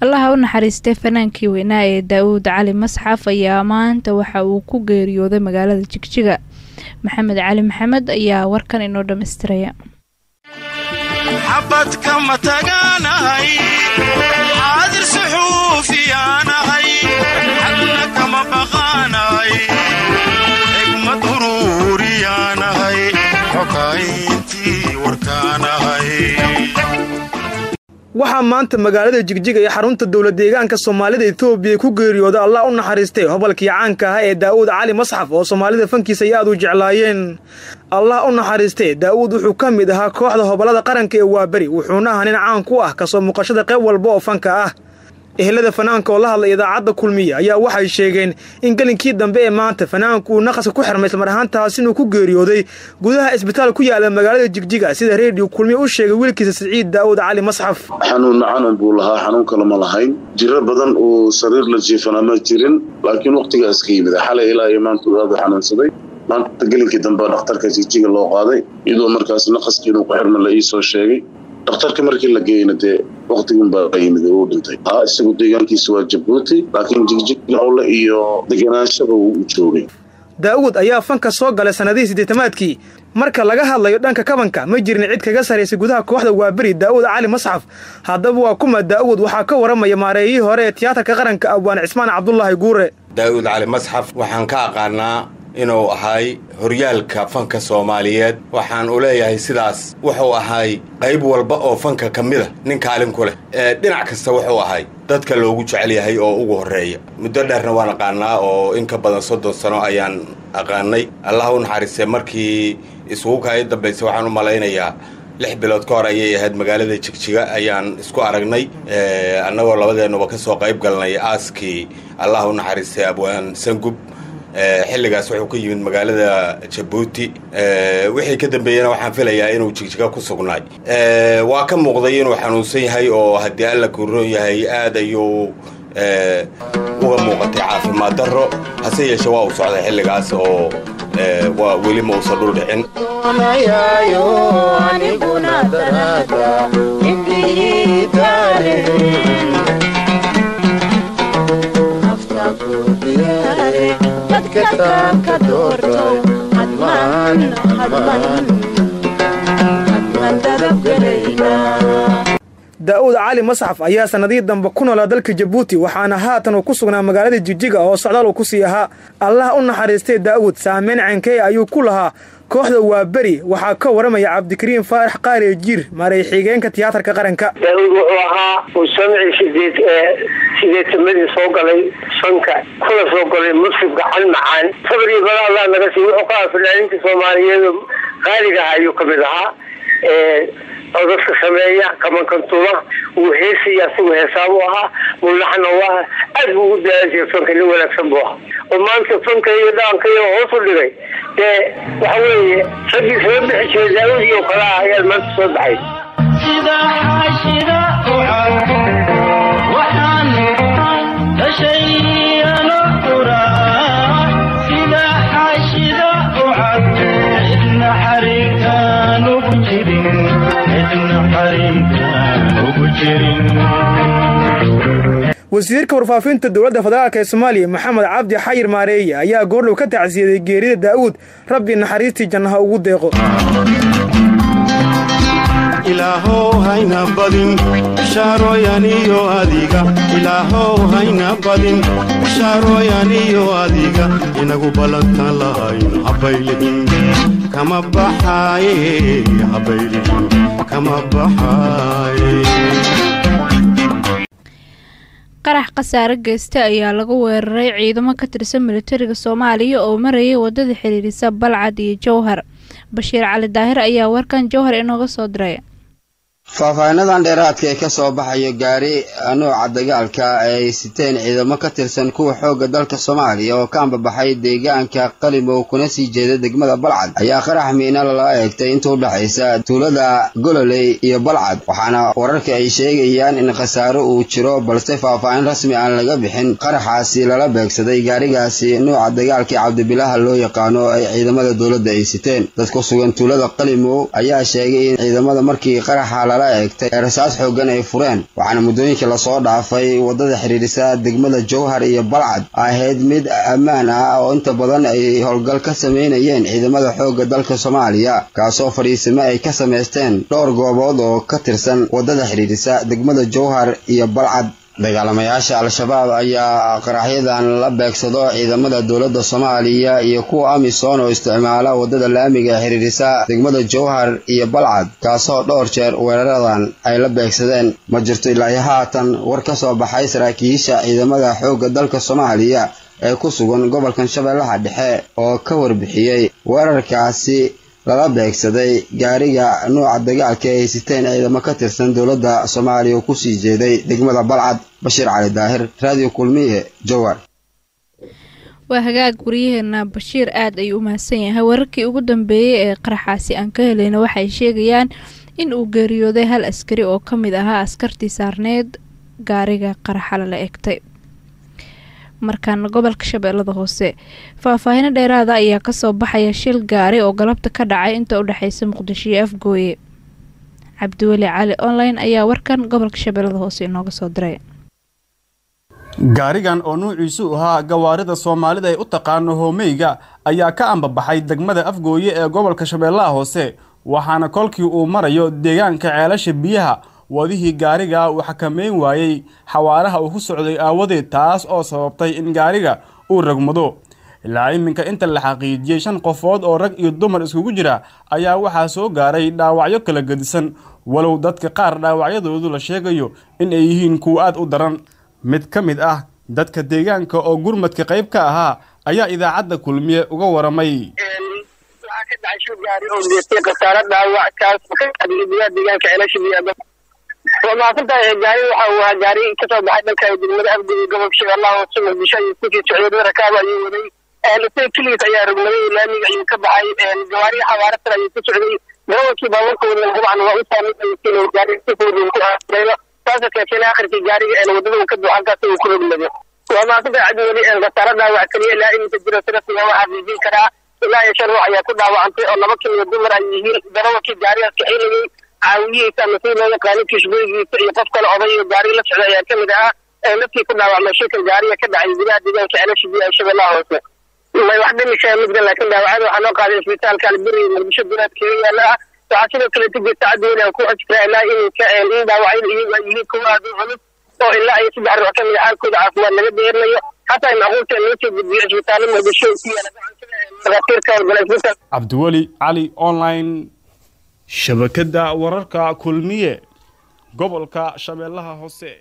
allaha u naxariistay fanaankii weynaa ee daa-uud cali masxaf ayaa maanta waxa uu ku geeriyooday magaalada jigjiga maxamed cali maxamed ayaa warkan inoo dhammaystiraya xabadka ma tagaanahay xaadir suxuufiyaanahay xagna kama baqaanahay xigmad uruuriyaanahay xokayntii warkaanahay waxaa maanta magaalada jigjiga ee xarunta dowlad deegaanka soomaalida etoobiya ku geeriyooda allah u naxariistay hobalkii caanka ahaa ee daa'uud cali masxaf oo soomaalida fankiisa ay aad u jeclaayeen allah u naxariistay daa'uud wuxuu ka mid ahaa kooxda hobolada qaranka ee waaberi wuxuuna ahaa nin caan ku ah kasoo muuqashada qayb walba oo fanka ah ehelada fanaanka oo la hadlay idaacadda kulmiya ayaa waxay sheegeen in gelinkii dambe ee maanta fanaanku uu naqaska ku xirmay ismar ahaantaas inuu ku geeriyooday gudaha isbitaal ku yaala magaalada jigjiga sida reediyo kulmiya u sheegay wiilkiisa siciid daa'uud cali masxaf xanuun macanan buu lahaa xanuun kale ma lahayn jiro badan uu sariir la jiifana ma jirin laakiin wakhtigaas ka yimid xalay ilaa iyo maanta uu aad u xanuunsaday maanta gelinkii dambe dhakhtarka jigjiga loo qaaday iyadoo markaas naqaskii inuu ku xirma la ii soo sheegay dhakhtarka markii la geeyna dee wakhtigunbaa ka yimid oo u dhintay haa isagu deegaankiisa waa jabuuti laakiin jigjig howle iyo deganaanshaba wuu u joogay daa'uud ayaa fanka soo galay sannadihii siddeetamaadkii marka laga hadlayo dhanka kabanka ma jirin cid kaga sarraysay gudaha kooxda waaberi daa'uud cali masxaf haddaba waa kuma daa'uud waxaa ka waramaya maareeyihii hore ee tiyaatarka qaranka abwaan cismaan cabdulaahi guure daa'uud cali masxaf waxaan ka aqaanaa inuu ahay horyaalka fanka soomaaliyeed waxaan u leeyahay sidaas wuxuu ahay qayb walba oo fanka ka mida nin kaalin ku leh dhinac kasta wuxuu ahay dadka loogu jecel yahay oo ugu horreeya muddo dheerna waan aqaanaa oo in ka badan soddon sano ayaan aqaanay allah u naxariistay markii isugu kaai dambaysay waxaan u malaynayaa lix bilood ka hor ayay ahayd magaalada jigjiga ayaan isku aragnay annagoo labadeennuba ka soo qayb galnay aaskii allah u naxariistay abwaan sangub xilligaas wuxuu ka yimid magaalada jabuuti wixii ka dambeeyena waxaan filayaa inuu jigjiga ku sugnaay waa ka muuqday inuu xanuunsan yahay oo haddii alla kuroon yahay aad ayuu uga muuqatay caafimaad darro hase yeeshe waa uu socday xilligaas oo waa weli ma uusan dhul dhicin daa'uud cali masxaf ayaa sannadihii dambe ku noolaa dalka jabuuti waxaana haatan uu ku sugnaa magaalada jigjiga oo socdaal uu ku sii ahaa allah u naxariistay daa'uud saameyn cankey ayuu ku lahaa kooxda waa beri waxaa ka waramaya cabdikariim faarax qaaliye jiir maray xigeenka tiyaatarka qaranka daawud wuxuu ahaa uu samci sideed sideetamadii soo galay sanka kuna soo galay musib gacan macaan sabir iyo bala allah naga sii wuxuu ka aha fanaaninta soomaaliyeed qaaliga ah ayuu kamid ahaa codadka sameeya kamankantuma wuu heesaya asigu heesaabu ahaa mulaxna u aha aad buu ugu daalan jiray fanka nin wanaagsan buu ahaa oo maanta fanka iyo dhaanka iyo hoos u dhigay dee waxa weeye raggii soo bixi jiray daawud iyo kale ah ayaa maanta soo baxay wasiirka warfaafinta dowladda federaalk ee soomaaliya maxamed cabdi xayir maareeye ayaa goordhow ka tacsiyaday geerida daa'uud rabbi naxariistii jannaha ugu deeqo ilaahow hayna badin bishaarooyan iyo adiga ilaahow hayna badin bishaarooyan iyo adiga inagu ballantan lahayn habaylihin kama baxaaye habaylihin kama baxaaye qarax khasaare geysta ayaa lagu weeraray ciidamo ka tirsan militariga soomaaliya oo marayay wadada xiriirisa balcad iyo jowhar bashiir cali daahir ayaa warkan jowhar inooga soo diray faahfaahinadan dheeraadka ee kasoo baxayo gaari nooca dagaalka ay siteen ciidamo ka tirsan kuwa xoogga dalka soomaaliya oo ka ambabaxay deegaanka qalimow kuna sii jeeda degmada balcad ayaa qarax miina lala eegtay inta u dhexaysa tuulada gololey iyo balcad waxaana wararka ay sheegayaan in khasaaro uu jiro balse faahfaahin rasmi aan laga bixin qaraxaasi lala beegsaday gaarigaasi nooca dagaalka ee cabdibilaha loo yaqaano oo ay ciidamada dowladda ay siteen dad ku sugan tuulada qalimow ayaa sheegay in ciidamada markii qaraxa lala lala eegtay ee rasaas xooggan ay fureen waxaana muddooyinkii lasoo dhaafay waddada xidhiidhisa degmada jowhar iyo balcad ahayd mid ammaan ah oo inta badan ay howlgal ka sameynayeen ciidamada xoogga dalka soomaaliya kaasoo fadhiisimo ay ka samaysteen dhowr goobood oo ka tirsan waddada xidhiidhisa degmada jowhar iyo balcad dagaalamayaasha al-shabaab ayaa qaraxyadan la beegsado ciidamada dowladda soomaaliya iyo kuwa amisom oo isticmaala waddada laamiga ee xidhiidhisa degmada jowhar iyo balcad kaasoo dhowr jeer weeraradan ay la beegsadeen ma jirto ilaahi haatan war ka soo baxay saraakiisha ciidamada xoogga dalka soomaaliya ee ku sugan gobolkan shabeellaha dhexe oo ka warbixiyey weerarkaasi lala beegsaday gaariga nuuca dagaalka ay haysiteen ciidamo ka tirsan dowladda soomaaliya oo kusii jeeday degmada balcad bashiir cali daahir raadiyo kulmiye jowar waa hagaag waryaheena bashiir aad ayuu u mahadsan yahay wararkii ugu dambeeyey ee qaraxaasi aan ka helayna waxay sheegayaan in uu geeriyooday hal askari oo ka mid ahaa askartii saarneed gaariga qaraxa lala egtay markaana gobolka shabeellada hoose faahfaahino dheeraada ayaa kasoo baxaya shil gaari oo galabta ka dhacay inta u dhexeysa muqdisho iyo afgooye cabdiweli cali online ayaa warkan gobolka shabeellada hoose inooga soo diray gaarigan oo nuuciisu ahaa gawaarida soomaalida ay u taqaano hoomeyga ayaa ka ambabaxay degmada afgooye ee gobolka shabeellaha hoose waxaana kolkii uu marayo deegaanka ceelasha biyaha wadihii gaariga uu xakameyn waayey xawaaraha uu ku socday aawadeed taas oo sababtay in gaariga uu ragmado ilaa iminka inta la xaqiijiyey shan qofood oo rag iyo dumar iskugu jira ayaa waxaa soo gaaray dhaawacyo kala gedisan walow dadka qaar dhaawacyadoodu la sheegayo in ay yihiin kuwa aad u daran mid ka mid ah dadka deegaanka oo gurmadka qayb ka ahaa ayaa idaacadda kulmiye uga waramay waxaa ka dhacay shil gaari oo geystay khasaare dhaawac kaas ka qadiyay gudaha deegaanka ceelasha biyaha waa mahadsantahay gaari waxa uu ahaa gaari kasoo baxay dhanka degmada afgooye gobolka shabeellaha hoose muqdisho ayuu kusii socday dad rakaab ayuu waday isaga keligiis ayaa rogmaday laamiga ayuu ka baxay gawaari xawaare sare ayuu ku socday darawalkii baabuurka wadan dabcan waa u saameyn gaari si fudud ku aareeyo taasoo keentay akhirkii gaariga wadada uu ka buuxo halkaas uu ku rogmado waa mahadsantahay cabdi weli khasaare dhaawac keliya ilaa iminka jira si rasmiga waa xaqiijin karaa ilaa iyo shan ruux ayaa ku dhaawacantay oo laba kamida dumar ay yihiin darawalkii gaarigaas kaxeynayay caawiyihiisa ama si loo yaqaano kishbooygiisa iyo qof kale oday iyo gaari la socda ayaa kamid ahaa ee laftii ku dhaawacmay shilkan gaariga ka dhacay gudaha deegaanka ceelasha biyaha shabeellaha hoose may wax dhimishaa midgan laakiin dhaawacada waxaa loo qaaday isbitaalka alberi muqdisho dunaadkeeda yaala ah waxaa sidoo kale tigirta cadweyne aan ku xojkiraa ilaa iminka in dhaawacyada iyagu ay yihiin kuwa aad u culus oo ilaa iyo saddex ruux kamid a xaalkooda caafimaad laga deerinayo xataa macquulta loo soo gudbiyo isbitaallo muqdisho ku yaala dhakhaatiirka howlgala isbitaal cabdiweli cali online shabakadda wararka kulmiye gobolka shabeellaha hoose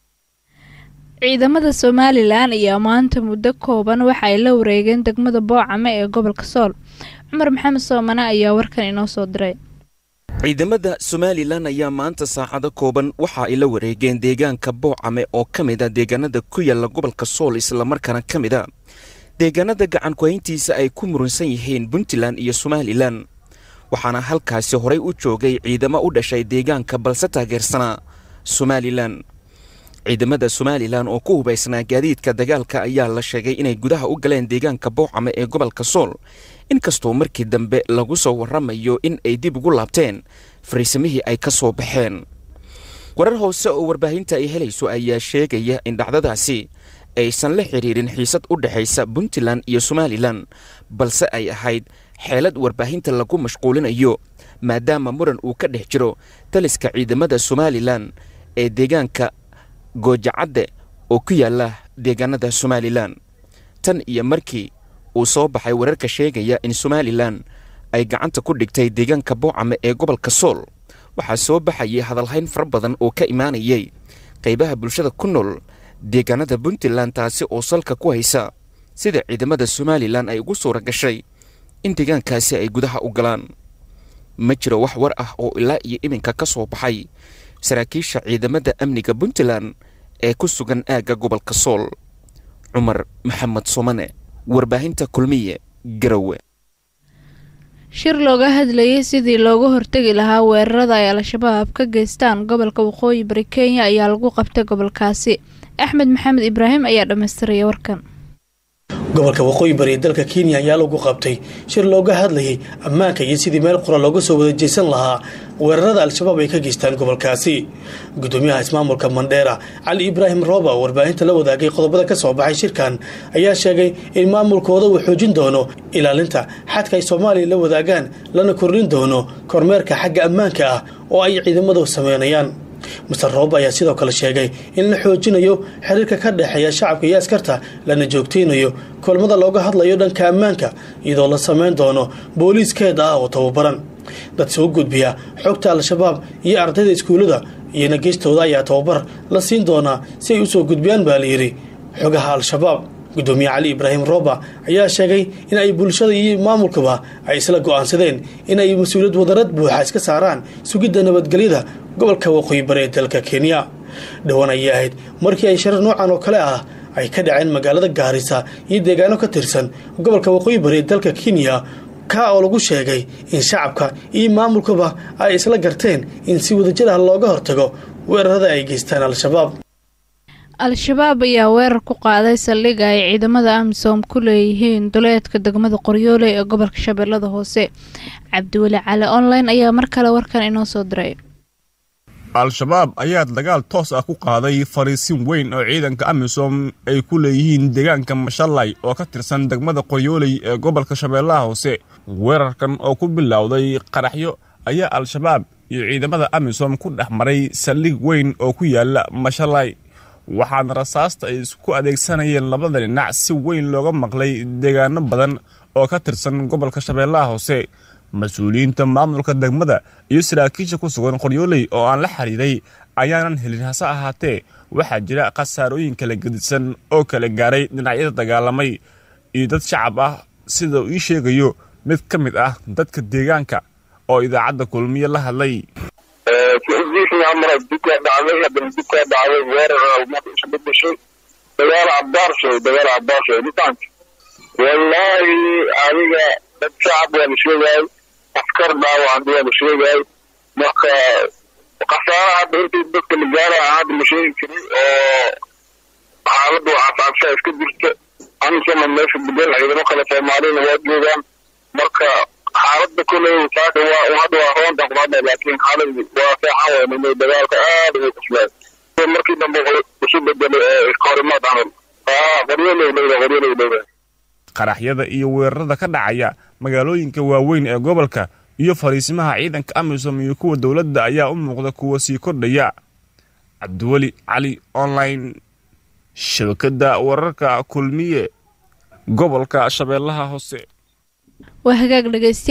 ciidamada somalilan ayaa maanta muddo kooban waxa ay la wareegeen degmada boocame ee gobolka sool cumar maxamed soomane ayaa warkan inoo soo diray ciidamada somalilan ayaa maanta saacado kooban waxa ay la wareegeen deegaanka boocame oo ka mid a deegaanada ku yaalla gobolka sool islamarkaana ka mid a deegaanada gacankuhayntiisa ay ku muransan yihiin puntland iyo somalilan waxaana halkaasi horay u joogay ciidamo u dhashay deegaanka balse taageersanaa somalilan ciidamada somalilan oo ku hubaysnaa gaadiidka dagaalka ayaa la sheegay inay gudaha u galeen deegaanka boocame ee gobolka sool inkastoo markii dambe lagu soo warramayo in ay dib ugu laabteen fariisamihii ay ka soo baxeen warar hoose oo warbaahinta ay helayso ayaa sheegaya in dhacdadaasi aysan la xidhiirin xiisad u dhexaysa puntland iyo somalilan balse ay ahayd xeelad warbaahinta lagu mashquulinayo maadaama muran uu ka dhex jiro taliska ciidamada somalilan ee deegaanka goojacadde oo ku yaalla deegaanada somalilan tan iyo markii uu soo baxay wararka sheegaya in somalilan ay gacanta ku dhigtay deegaanka boocame ee gobolka sool waxaa soo baxayay hadalhayn fara badan oo ka imaanayay qaybaha bulshada ku nool deegaanada puntland taasi oo salka ku haysa sida ciidamada somalilan ay ugu suura gashay in deegaankaasi ay gudaha u galaan ma jiro wax war ah oo ilaa iyo iminka ka soo baxay saraakiisha ciidamada amniga puntland ee ku sugan aagga gobolka sool cumar maxamed somane warbaahinta kulmiye garowe shir looga hadlayay sidii looga hortegi lahaa weerarada ay al-shabaab ka geystaan gobolka waqooyi bari kenya ayaa lagu qabtay gobolkaasi axmed maxamed ibraahim ayaa dhammaystiraya warkan gobolka waqooyi bari ee dalka kenya ayaa lagu qabtay shir looga hadlayay ammaanka iyo sidii meel qura looga soo wada jeesan lahaa weerarada al-shabaab ay ka geystaan gobolkaasi gudoomiyaha ismaamulka mandheera cali ibraahim rooba oo warbaahinta la wadaagay qodobada ka soo baxay shirkan ayaa sheegay in maamulkooda uu xoojin doono ilaalinta xadka ay soomaaliya la wadaagaan lana kordhin doono kormeerka xagga ammaanka ah oo ay ciidamadu sameynayaan master roob ayaa sidoo kale sheegay in la xoojinayo xiriirka ka dhexeeya shacabka iyo askarta lana joogtaynayo kulmada looga hadlayo dhanka ammaanka iyadoo la sameyn doono booliiskeeda ah oo tababaran dad soo gudbiya xogta al-shabaab iyo ardayda iskuullada iyona geestooda ayaa tababar la siin doonaa si ay usoo gudbiyaan baa layidhi xogaha al-shabaab gudoomiye cali ibraahim rooba ayaa sheegay in ay bulshada iyo maamulkaba ay isla go-aansadeen in ay mas-uuliyad wadarad buuxa iska saaraan sugidda nabadgelyada gobolka waqooyi bari ee dalka kenya dhowaan ayay ahayd markii ay sharar noocan oo kale ah ay ka dhaceen magaalada gaarisa iyo deegaano ka tirsan gobolka waqooyi bari ee dalka kenya ka oo lagu sheegay in shacabka iyo maamulkaba ay isla garteen in si wadajir ah looga hortago weerarada ay geystaan al-shabaab al-shabaab ayaa weerar ku qaaday saldhig ay ciidamada amisom ku leeyihiin duleedka degmada qoryoole ee gobolka shabeellada hoose cabdiweli cali online ayaa mar kale warkan inoo soo diray al-shabaab ayaa dagaal toos ah ku qaaday fariisin weyn oo ciidanka amisom ay ku leeyihiin deegaanka mashalay oo ka tirsan degmada qoryooley ee gobolka shabeellaha hoose weerarkan oo ku bilowday qaraxyo ayaa al-shabaab iyo ciidamada amisom ku dhex maray saldhig weyn oo ku yaala mashalay waxaana rasaasta ay isku adeegsanayeen labada dhinac si weyn looga maqlay deegaano badan oo ka tirsan gobolka shabeellaha hoose mas-uuliyiinta maamulka degmada iyo saraakiisha ku sugan qoryooley oo aan la xiriiray ayaanan helin hase ahaatee waxaa jira khasaarooyin kala gedisan oo kala gaaray dhinacyada dagaalamay iyo dad shacab ah sida uu ii sheegayo mid ka mid ah dadka deegaanka oo idaacadda kulmiye la hadlay amra dukaa dhacday haddana dukaa dhacday weerar almad isu bedeshay dagaal cabaarshay dagaal cabaarshay mitaanka wallaahi adiga dad shacab waa la sheegayay askar dhaawacan waa la sheegayay marka khasaara hadda intii dadka la gaaraya hadda la sheegi jiray oo xaaladdu cabcabsha iska jirta amisana meesha bedel ciidamo kale soomaaliyana waa joogaan marka xaaladda koley saaka waa hadda waa roonta qubada laakiin xaaladdu waa seexan weynay dagaalka aad ugu cuslay markii dambe isu bedelay iskahorimaad camal qoryoley dhowda qoryoley dhowda qaraxyada iyo weerarada ka dhacaya magaalooyinka waaweyn ee gobolka iyo fariisimaha ciidanka amisom iyo kuwa dowladda ayaa u muuqda kuwa sii kordhaya cabdiweli cali online shabakadda wararka kulmiye gobolka shabeellaha hoose waa hagaag dhegeysta